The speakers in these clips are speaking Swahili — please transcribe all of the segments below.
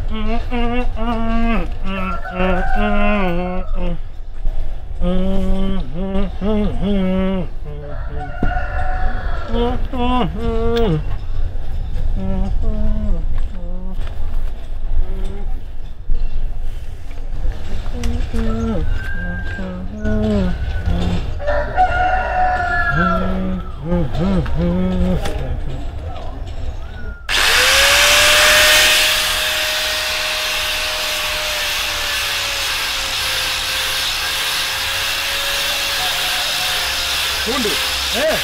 Fundi. Eh,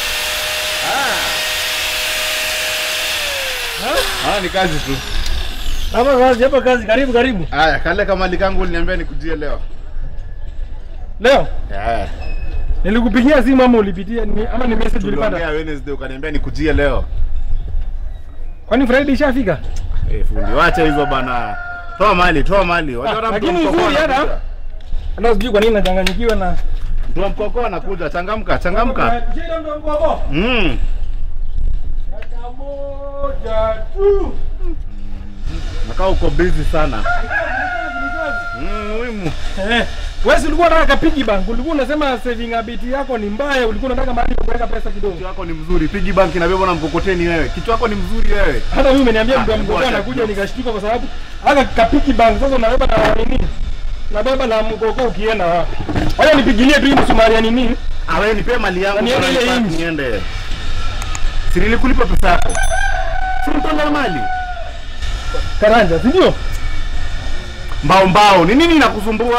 Ah, ni kazi tu. hapa kazi, hapa kazi. Karibu, karibu. Aya, kale kamali kangu uliniambia nikujie leo. Leo Eh. nilikupigia simu ama ulipitia ni, ama ni message Tuliongea ulipata? Wednesday ukaniambia nikujie leo. Kwani Friday ishafika? Eh, fundi, wacha hizo bana. Toa mali, toa mali. Wacha Ah, mtu lakini mkoko nzuri hata. anakuja. Hata sijui kwa nini nachanganyikiwa na Mtu wa mkoko anakuja, changamka, changamka. Shida ndo mkoko. Mm. Dakika moja tu. Nakaa uko busy sana. Ni kazi, ni kazi. Mm, muhimu. Eh, wewe si ulikuwa unataka piggy bank, ulikuwa unasema saving habit yako ni mbaya, ulikuwa unataka mahali pa kuweka pesa kidogo. Kichwa yako ni mzuri. Piggy bank inabebwa na mkokoteni wewe. Kichwa yako ni mzuri wewe. Hata mimi umeniambia Ah, mtu wa mkoko ngoja anakuja kidogo. nikashtuka kwa sababu haka kapiki bank sasa unabeba na nini? Unabeba na mkoko ukienda wapi? Wacha nipigilie tu hii msumari ya nini? Ah, wewe nipe mali yangu. Na niende bora ile nipate inchi. niende. Si nilikulipa pesa yako. Si mtoa mali. Karanja, si ndio? Mbao mbao. Ni nini inakusumbua?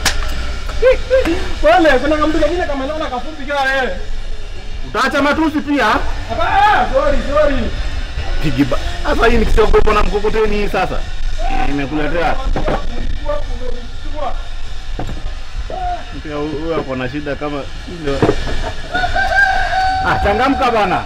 Wale kuna kamtu kingine kama naona kafupi kama wewe. Utaacha matusi pia? Hapana, sorry, sorry. Piggy bank. Sasa hii nikishaogopa na mkokoteni hii sasa. Nimekuletea. Pia huyu ako na shida kama ndio. Ah, changamka bana.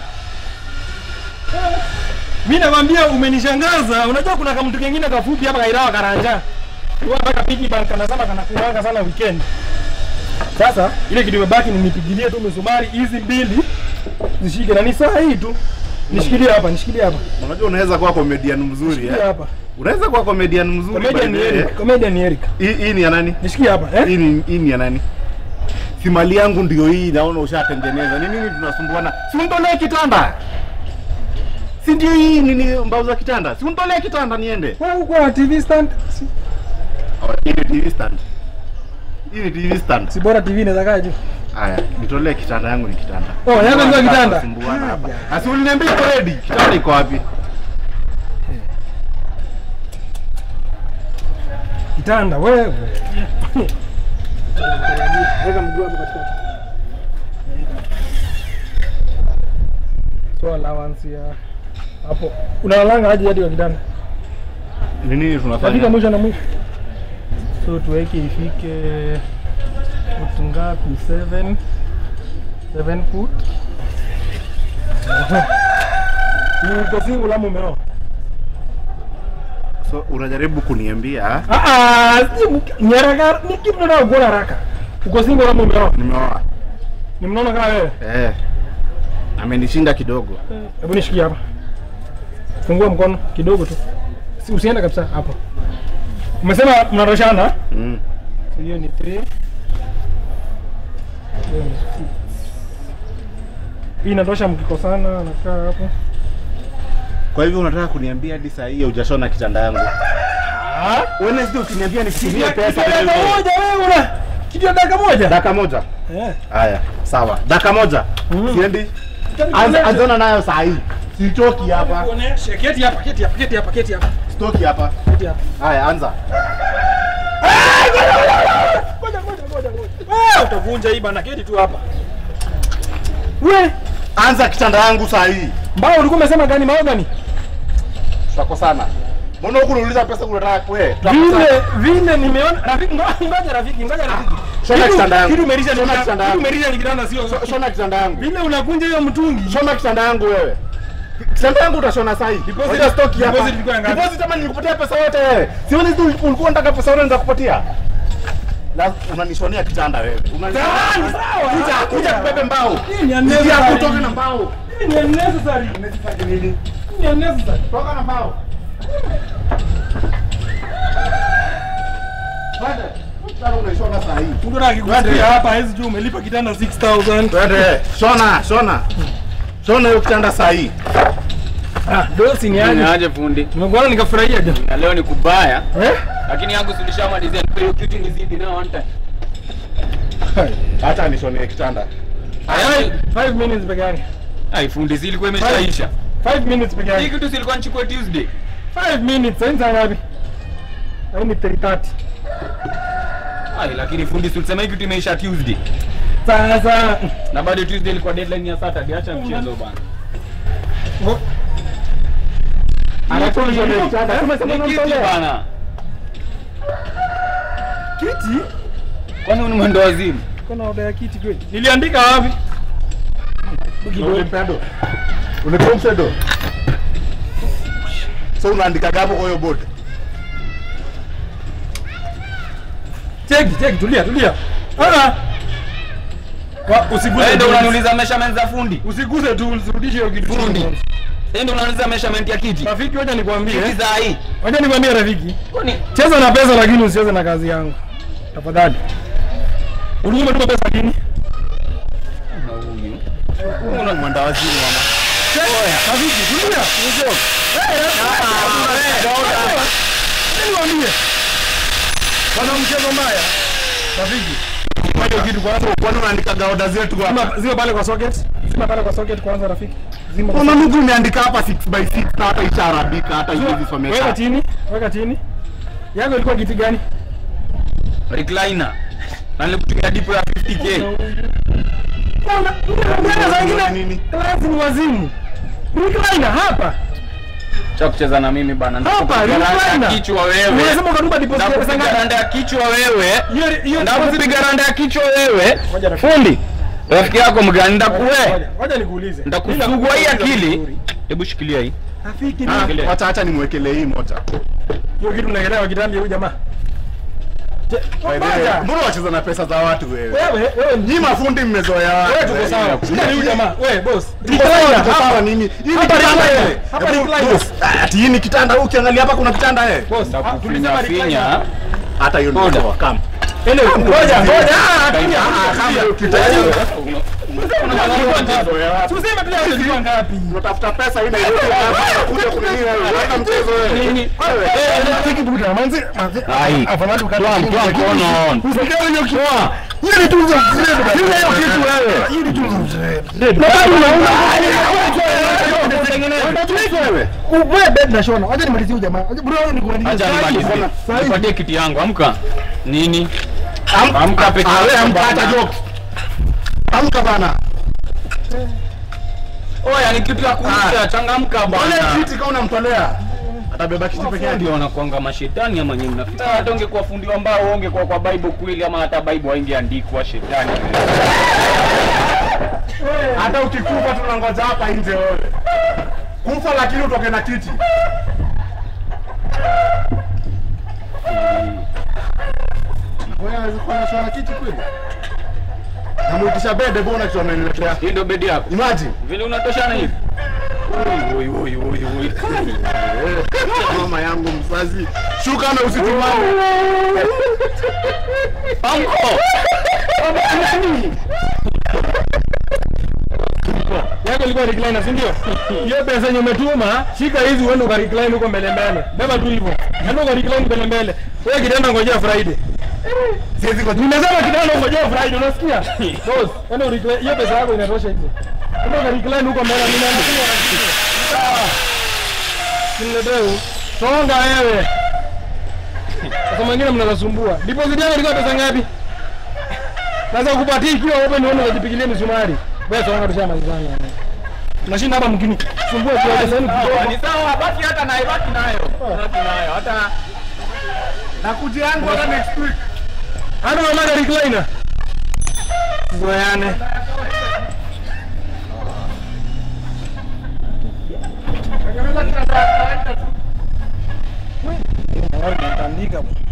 Mimi nakwambia umenishangaza. Unajua kuna kamtu kingine kafupi hapa kairawa karanja. Kwa mpaka piggy bank anasema kanakuanga sana weekend. Sasa ile kitu imebaki ni nipigilie tu misumari hizi mbili zishike na ni saa hii tu. Nishikilie hapa, nishikilie hapa. Unajua unaweza kuwa comedian mzuri Nishikilie eh? hapa. Unaweza kuwa comedian mzuri. Comedian by ni the way. Eric, comedian ni Eric. Hii hii ni ya nani? Nishikie hapa, eh? Hii ni hii ni ya nani? Si mali yangu ndio hii naona ushatengeneza. Ni nini tunasumbuana? Si unitolee kitanda. Si ndio hii nini mbao za kitanda? Si unitolee kitanda niende. Wewe uko na TV stand? Si, Oh, hii ni TV stand. Hii ni TV stand. si bora TV inaweza kaa juu. Haya, nitolee kitanda yangu ni kitanda. Oh, yako ndio kitanda? Tunasumbuana hapa. Asi uliniambia iko ready. Kitanda iko wapi? Kitanda wewe. Weka mguu hapo katikati. So allowance ya hapo. Unalalanga aje hadi kwa kitanda? Ni nini Katika tunafanya? mwisho na mwisho. So tuweke ifike foot ngapi? 7 7 foot. Ni uko single ama umeoa? So unajaribu kuniambia Ah ah, si mk- ni haraka, ni kitu nataka kuona haraka. Uko single ama umeoa? nimeoa. Ni mnono kama wewe? Eh. Amenishinda kidogo. Hebu nishikie hapa. Fungua mkono kidogo tu. Si usiende kabisa hapo. Umesema mnatoshana? Mm. So hiyo ni 3. Hiyo ni six. Hii inatosha mkikosana nakaa hapo. Kwa hivyo unataka kuniambia hadi saa hii hujashona kitanda yangu? Ah? Wednesday ukiniambia nifikirie pesa Dakika wewe. moja wewe una kitu ya dakika moja. Dakika moja. Eh. Haya, sawa. Dakika moja. Mm. Siendi. Anza anzana nayo saa hii. Sichoki hapa. Kuonesha keti hapa, keti hapa, keti hapa, keti hapa. Stoki hapa. Keti hapa. Haya, anza. Ngoja ngoja ngoja ngoja. Wewe utavunja hii bana, keti tu hapa. We, Anza kitanda yangu saa hii. mbao ulikuwa umesema gani mahogani? Tutakosana. Mbona huku unauliza pesa unataka wewe? Vile vile nimeona rafiki ngo- ngoja rafiki ngoja rafiki. Shona Kitu- kitanda yangu. Kitu umerisha Shona ni kitanda kitu yangu. umerisha ni kitanda sio. Shona kitanda yangu. Vile unakunja hiyo mtungi. Shona kitanda yangu wewe. Kitanda yangu utashona saa hii. Deposit- Ngoja stoki hapa. deposit ilikuwa ngapi? Deposit kama nilikupatia pesa yote wewe. Sioni tu ulikuwa unataka pesa yote nitakupatia. La unanishonia kitanda wewe. Unanishonia. Sawa, sawa. Kuja kuja kubebe mbao. Hii ni Ingia unnecessary. kutoka na mbao. Hii ni unnecessary. Unataka nini? Hii ni unnecessary. Toka na mbao. Kitanda unaishona saa hii. Mtu anataka kukusikia hapa hawezi jua umelipa kitanda 6000. Twende, shona, shona. Shona hiyo kitanda saa hii. Ah, dosi ni aje? Niaje fundi? Nimekuona nikafurahia jo. Na leo ni kubaya, Eh? lakini yangu silishamalizia. Nipe hiyo kitu nizidi nao one time. Acha nishone kitanda. Five- Five minutes peke yake. Ai fundi, si ilikuwa imeshaisha. Five minutes peke Hii yake. kitu silikuwa nichukue Tuesday. Five minutes, sasa saa ngapi? Sasa ni 3:30. Ai, lakini fundi si ulisema hii kitu imeisha Tuesday. Sasa Na bado Tuesday ilikuwa deadline ya Saturday. Acha mchezo bana. Anatoa nishone kitanda. Tumesema Ni kiti unamtolea. bana. kiti Kwani ni mwendo wazimu? kuna oda ya kiti kweli? Niliandika wapi? Ulimpea do. Ulipewa msedo. So unaandika gapo kwa hiyo board. Cheki, cheki, tulia, tulia. Ah. Wa, usiguse. Wewe ndio tu. unaniuliza measurement za fundi. Usiguse tu, usirudishe hiyo kitu. Fundi. Wewe ndio unaniuliza measurement ya kiti. Rafiki, wacha nikwambie. Kiti za hii. Wacha nikwambie rafiki. Kwani Cheza na pesa lakini usicheze na kazi yangu. Tafadhali. Ulikuwa umetuma pesa lini? huyu? Una mwenda wazimu mama. Rafiki, tulia. Niwaambie. Wana mchezo mbaya. Rafiki. Kwa hiyo kitu kwanza. Kwani unaandika gaoda zetu hapa? Zima, zima pale kwa socket. Zima pale kwa socket kwanza rafiki. Zima. kwa Kuna ndugu imeandika hapa 6 by 6 na hata ishaarabika hata hizi Weka someka. chini, weka chini. Yako ilikuwa kiti gani? Recliner. Na nilikutumia dipo ya 50k. Mbona saa ingine Nini? class ni wazimu. Recliner hapa. Cha kucheza na mimi bana. Hapa, Ndakupiga randa ya recliner. kichwa wewe. Unasema ukatupa deposit ya pesa Ndakupiga ngapi? randa ya kichwa wewe. Hiyo hiyo Ndakupiga randa ya kichwa wewe. Ngoja rafiki. Fundi. Rafiki yako mgani ndakuwe? Ngoja, Ngoja nikuulize. Ndakusugua hii akili. Hebu shikilia hii. Rafiki Ah, ni Wacha acha nimwekelee hii moja. hiyo kitu unaelewa kitambi huyu jamaa. Je, By the way, ngoja. Mbona wacheza na pesa za watu wewe? Wewe, wewe Nyinyi mafundi mmezoea watu. wewe tuko sawa. Shida ni huyu jamaa. Wewe boss. Tuko sawa, tuko sawa nini? Hii ni Hapa kitanda recliner. eh. Hapa Hebu, recliner. boss, Ati hii ni kitanda huyu ukiangalia hapa kuna kitanda eh. Boss, ah, tulisema Finya recliner. finya. Hata hiyo ndio Ngoja. sawa kama. Ele, ngoja, ngoja. Ah, tulia. Ah, kama hiyo kitanda. Tuseme pia unachukua ngapi? Unatafuta pesa hii na hiyo kuja kunini wewe? Hata mchezo wewe. Nini? Wewe. Tiki buta, manzi. Ai. Afadhali Toa toa mkono. Usikae hiyo kitu. Hiyo ni tunzo mzee. Hiyo hiyo kitu wewe. Hiyo ni tunzo mzee. Na bado unaona. Wewe. Wewe bed na shona. Acha nimalizie huyu jamaa. Acha bro nikumalizie. Acha nimalizie. Sahi. Nipatie kiti yangu. Amka. Nini? Am- Amka peke Ah, wewe yako amka bana. hata jokes. Amka bana. Oya, ni kitu ya kuisha. Changamka Wale bana. kiti kama unamtolea. Atabeba kiti peke yake. Ndio wanakuanga mashetani ama nyinyi mnafikiri hata ungekuwa fundi wa mbao ungekuwa kwa Bible kweli ama hata Bible haingeandikwa shetani. Hata ukikufa tunangoja hapa nje wewe. Kufa lakini utoke na kiti. Wewe unaweza kufanya shona kiti kweli? Namuitisha bede bona kitu ameniletea. Hii ndio bedi yako. Imagine. Vile unatoshana hivi. Oi oi oi oi. Mama yangu mzazi. Shuka na usitumane. Anko. Yako ilikuwa recliner, si ndio? Hiyo pesa yenye umetuma, shika hizi uende uka recline huko mbele mbele. Beba tu hivyo. Enda uka recline mbele mbele. Wewe kitanda ngojea Friday. Siwezi kwa Nimesema kitanda ngojea Friday, unasikia? Boss, enda recline. Hiyo pesa yako inatosha hizo. Enda uka recline huko mbele mimi naandikia. Niledeu. Songa wewe. Sasa mwingine mnazasumbua. Deposit yako ilikuwa pesa ngapi? Sasa kupatia ikiwa wewe ndio unajipigilia misumari. Wewe songa tushamalizana. Unashinda hapa mkini. Sumbua kwa pesa yenu kidogo. Ni sawa, baki hata nayo, baki nayo. Baki nayo. Hata nakuja yangu hata next week. Hata mama recliner. Zoeane. Andika.